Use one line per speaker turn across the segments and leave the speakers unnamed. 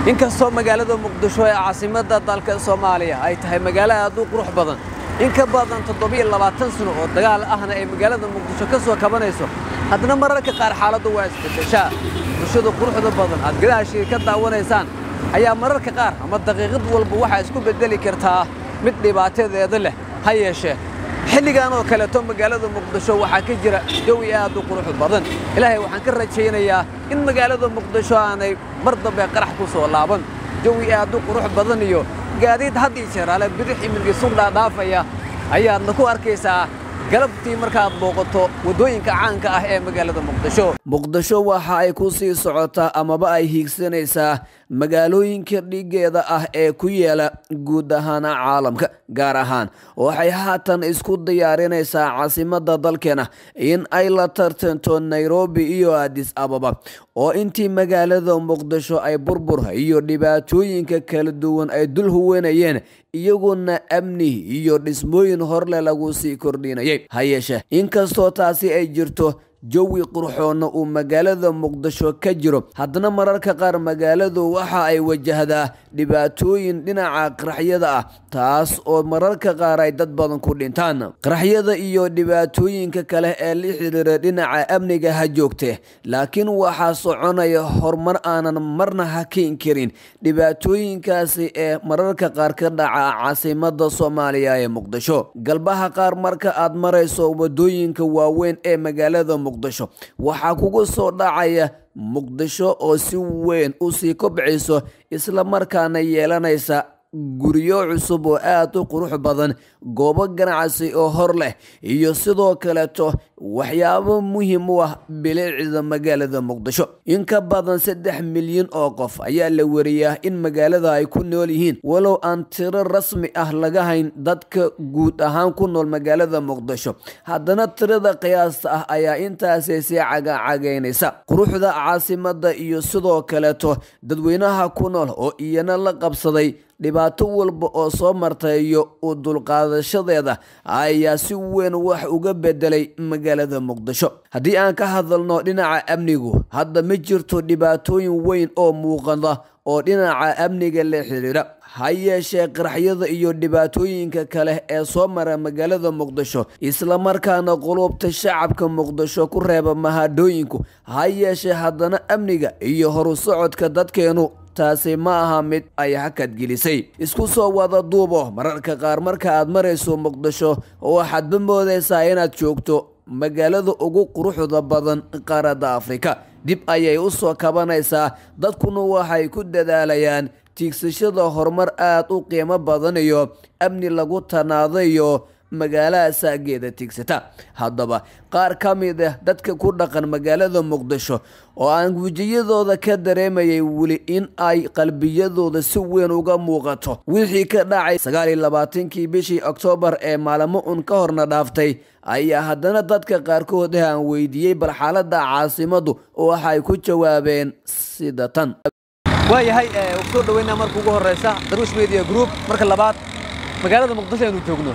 inkastoo magaalada muqdisho ee caasimadda dalka soomaaliya ay tahay magaalo aad u qurux badan in ka badan toddobiyo labaatan sano oo dagaal ahna ay magaalada muqdisho ka soo kabanayso haddana mararka qaar xaaladdu waa isbeddeshaa bulshada quruxda badan aad gadaashii ka daawanaysaan ayaa mararka qaar ama daqiiqad walba waxaa isku beddeli kartaa mid dhibaatadeeda leh ha yeeshee xilligan oo kaleeto magaalada muqdisho waxaa ka jira jawi aad u qurux badan ilaahay waxaan ka rajaynayaa in magaalada muqdisho aanay mar dambe qarax ku soo laaban jawi aad u qurux badan iyo gaadiid had ii jeer ale bidix iminka sundhaa dhaafaya ayaadna ku arkaysaa galabtii markaad booqato waddooyinka caanka ah ee magaalada muqdisho muqdisho waxa ay ku sii socotaa amaba ay hiigsanaysaa magaalooyinka dhigeeda ah ee ku yaala guud ahaan caalamka gaar ahaan waxay haatan isku diyaarinaysaa caasimadda dalkeena in ay la tartanto nairobi iyo adis ababa oo intii magaalada muqdisho ay burbur iyo dhibaatooyinka kala duwan ay dul huwanayeen iyaguna amni iyo dhismooyin horle lagu sii kordhinayay ha yeeshee inkastoo taasi ay jirto jawi qurxoonna uu magaalada muqdisho ka jiro haddana mararka qaar magaaladu waxa ay wajahdaa dhibaatooyin dhinaca qaraxyada ah taas oo mararka qaar ay dad badan ku dhintaan qaraxyada iyo dhibaatooyinka kale ee la xiriira dhinaca amniga ha joogtee laakiin waxaa soconaya horumar aanan marna hakeyn karin dhibaatooyinkaasi ee mararka qaar ka dhaca caasimada soomaaliya ee muqdisho galbaha qaar marka aad marayso wadooyinka waaweyn ee magaalada muqdisho waxaa kugu soo dhacaya muqdisho oo si weyn u sii kobcayso isla markaana yeelanaysa guryo cusub oo aad u qurux badan goobo ganacsi oo hor leh iyo sidoo kaleeto waxyaabo muhiim u ah bilicda magaalada muqdisho in ka badan saddex milyan oo qof ayaa la wariyaa in magaalada ay ku nool yihiin walow aan tiro rasmi ah laga hayn dadka guud ahaan ku nool magaalada muqdisho haddana tirada qiyaasta ah ayaa intaasi sii cagacagaynaysa quruxda caasimada iyo sidoo kaleeto dadweynaha ku nool oo iyana la qabsaday dhibaato walba oo soo marta iyo u dulqaadashadeeda ayaa si weyn wax uga bedelay magaalada muqdisho haddii aan ka hadalno dhinaca amnigu hadda ma jirto dhibaatooyin weyn oo muuqada oo dhinaca amniga la xiriira ha yeeshee qaraxyada iyo dhibaatooyinka kale ee soo mara magaalada muqdisho islamarkaana qulubta shacabka muqdisho ku reeba mahadhooyinku ha yeeshee haddana amniga iyo horu socodka dadkeenu taasi ma aha mid ay hakad gelisay isku soo wada duubo mararka qaar marka aad marayso muqdisho waxaadba moodaysaa inaad joogto magaalada ugu quruxda badan qaaradda afrika dib ayay u soo kabanaysaa dadkuna waxay ku dadaalayaan tiigsashada horumar aad u qiimo badan iyo amni lagu tanaadayo magaalaha saageeda tiigsata haddaba qaar ka mid ah dadka ku dhaqan magaalada muqdisho oo aan wejiyadooda ka dareemayay weli in ay qalbiyadooda si weyn uga muuqato wixii ka dhacay sagaaliyo labaatankii bishii oktoobar ee maalmo un ka horna dhaaftay ayaa haddana dadka qaarkood ah aan weydiiyey bal xaaladda caasimadu waxay ku jawaabeen sida tan waayahay soo dhaweynaa marka ugu horeysa daruush media group marka labaad magaalada muqdisho aynu joogno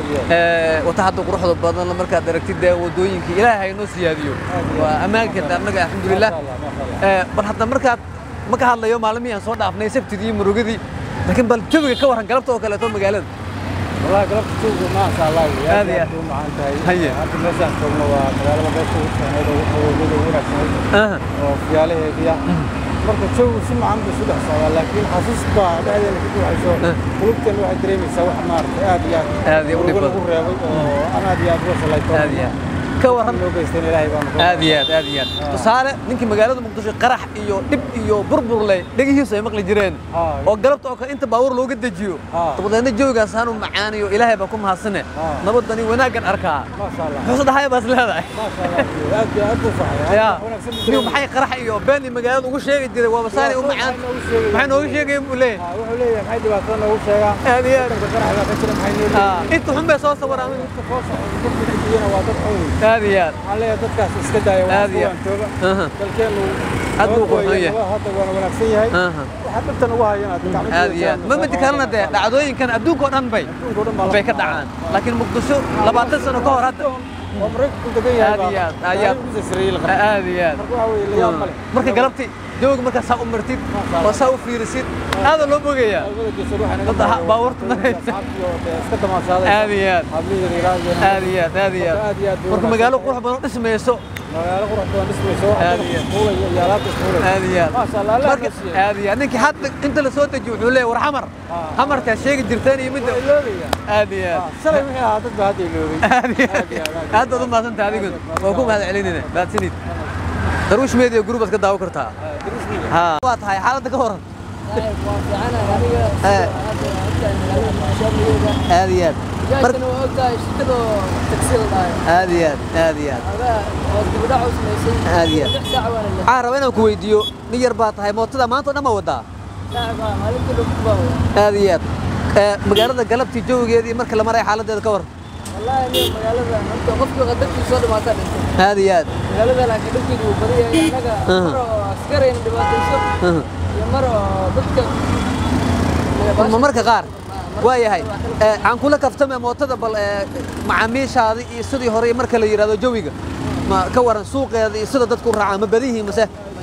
wata hadda quruxda badan markaad aragtid dee wadooyinkii ilaahay haynoo siyaadiyo waa ammaanka annaga alxamdulilah bal hadda markaad ma ka hadlayo maalmihii aan soo dhaafnay sabtidii murugadii laakiin bal jawiga ka warran galabta oo kaleeto magaalada
والله قلبت سوق ما شاء الله يا
هذه
يا مع انت
هي.
انت مثلا كنا مقاله ما بيش هذا هو اللي هو
aha
وفي عليه هي marka joog si macaan buu sudax socdaa laakiin xasuus baa dhexdeeda ku ducayso qulubtan waxay dareemaysaa wax maaragtay aad iyo
Aad iyo u dhib
ugu lagu reebay oo aan aad iyo aad uga shalayto
aad iyo aad ka warran
loo geystan ilaahay baan ku
aad iyo aad aad iyo aad tusaale ninkii magaalada muqdisho qarax iyo dhib iyo burbur leh dhegihiisu ay maqli jireen
Haa.
oo galabta oo kale inta baabuur looga dejiyo
Haa.
dabadeedna jawigaas aanu macaanayo ilaahay baan ku mahadsane
Haa.
nabadani wanaaggan arkaa
ما شاء الله
muxuu dhahay baas leedahay
ما شاء الله aad iyo aad buu faxay
ya niyu maxay qarax iyo beeni magaalada ugu sheegi jiray waa basaani u macaan maxay nooga sheegayeen buu leeyahay
wuxuu leeyahay maxay dhibaatada noogu sheegaa
aad iyo aad
dadka qaraxda ka jira maxay noo
Haa. inta xun bay soo sawiraan
leeyihiin waa dad xoog
aad iyo aad
waxaan leeyahay dadkaas iska daaya
Aad iyo-
waan jooga
Aha.
dalkeenu
Aad buu
nabad
qurxoon
weeye,
yahay.
nabad hadda waana wanaagsan yahay
Aha.
waxaa dhibtan ugu hayan aad gacmo
aad iyo aad ma midi kalena dee dhacdooyinkan adduunka oo dhan bay
adduunka oo dhan baa la
bay ka dhacaan laakiin muqdisho labaatan sano ka hor hadda
waa maraykanku degan yahay
Aad iyo aad, aad iyo aad.
ugu sarreeyay la qabay
aad iyo aad
marka waxa weeye la yaab ma leh
marka galabtii jawga markaa saa u martid oo saa u fiirisid aada loo bogayaa
labada geesood waxay naga
Dadda ha-
muuqdaan
baabuurta maraysa.
asxaabtii oo dee iska damaashaaday
aad iyo aad
hablihii reeraha
aad iyo aad aad iyo
Marka aad iyo aad
aad
bay
marka
wanaagsan
magaalo
tahay.
qurux badan dhismayso
magaalo qurux badan dhismayso wax
Aad
badan
iyo aad.
isfuulaya iyo alaabta isfuulaya
aad iyo aad
maasha allah allah
marka
na siiyey
aad iyo aad ninkii hadda inta la soo dejiyo wuxuu leeyahay war xamar xamarkaa sheegi jirteen iyo midda
waa iloobaya
aad iyo
Ah,
aad
shalay wixii ahaa dad baa hadda iloobay
aad iyo
Aad iyo aad, aad
aad baad u mahadsantahay adigun waa ku mahad celinina mahadsanid darwish media group aad ka daawo kartaa ha waa tahay xaaladda ka waran Eh. aad iyo aad Mar- aad iyo aad aad iyo aad aad iyo aad waxaan rabaa inaan ku weydiiyo nin yar baa tahay mootada maanta oo dhan ma wadaa aad iyo aad Eh, magaalada galabtii jawigeedii marka la maray xaaladeeda ka waran aad iyo aad Aha. ma marka qaar waa yahay Eh, aan kula kaftame mootada bal eh, macaamiishaada iyo sidii hore marka la yidhahdo jawiga ma ka waran suuqeeda iyo sida dadku u raacaan ma badan yihiin mase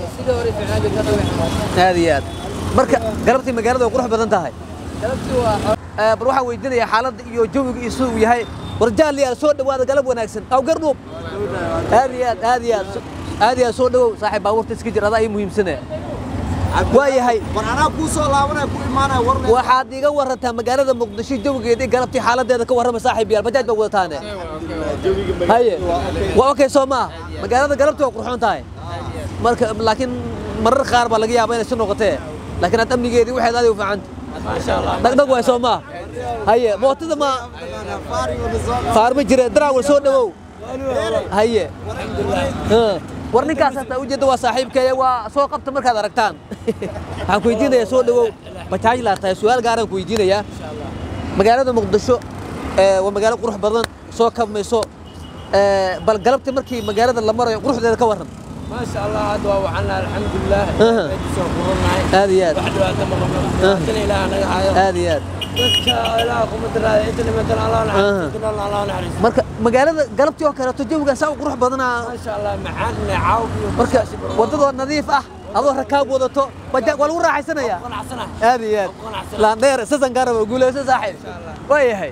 aad iyo aad marka galabtii magaalada way qurux badan tahay Eh, bal waxaan weydiinayaa xaaladda iyo jawiga iyo siduu yahay war jaaliyaal soo dhawaada galab wanaagsan aw gardhuub aad iyo aad aad iyo aad aad iyo aad soo dhawow saaxiib baabuurta iska jir adaa ii muhiimsanaya waa yahay
war anaa kuu soo laabanaya ku imaanaya war le
waxaad iga warantaa magaalada muqdisho jawigeedii galabtii xaaladeeda ka warrama saaxiib yaal bajaaj baa wadataane haye waa okay soo maaha magaalada galabtii waa qurxoon tahay marka laakiin marar qaar baa laga yaabaa inay si noqotee laakiin aad amnigeedii waxaad aadi u fiicanta dhagdhag waay soo maaha haye mootada ma faarma jire daraawal soo dhawow haye Ha. war ninkaas hataa ujeedda waa saaxiibkeeya waa soo qabta markaad aragtaan waxaan ku weydiinayaa soo dhawow bajaaj laa tahay su-aal gaaraan ku weydiinayaa magaalada muqdisho eh, waa magaalo qurux badan soo kabmayso Eh, bal galabtii markii magaalada la marayo quruxdeeda ka warran
ما شاء الله هذا وعنا الحمد لله
أها.
سoo qurunay
aad iyo aad
wax dhibaato ma qabno tan ilaaha naga hayo
aad iyo aad
dadka ilaaha kuma daraada inta nimantan allah
Aha.
naxariisto inta allah naxariisto
marka magaalada galabtii oo kaleeto jawigan saa u qurux badanaa
ما شاء الله macaan neecaw iyo
marka waddadoo nadiif ah adoo rakaab wadato bajaaj waa lagu raaxaysanayaa
qanacsana
aad iyo aad laandheer sasan gaaraba guuleyso saaxiib waa yahay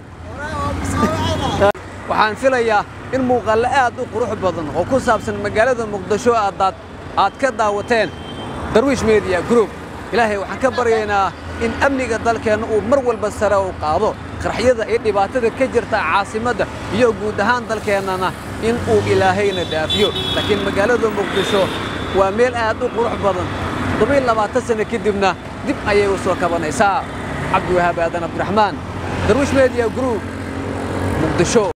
waxaan filayaa in muuqaale aad u qurux badan oo ku saabsan magaalada muqdisho aadaad aad ka daawateen darwiish media group ilaahay waxaan ka baryaynaa in amniga dalkeenna uu mar walba sare u qaado qarxyada iyo dhibaatada ka jirta caasimadda iyo guud ahaan dalkeennana in uu ilaahayna dhaafiyo laakiin magaalada muqdisho waa meel aad u qurux badan todobiyo labaatan sano kadibna dib ayay u soo kabanaysaa cabdiwahaab aadan abdiraxmaan darwiish media group muqdisho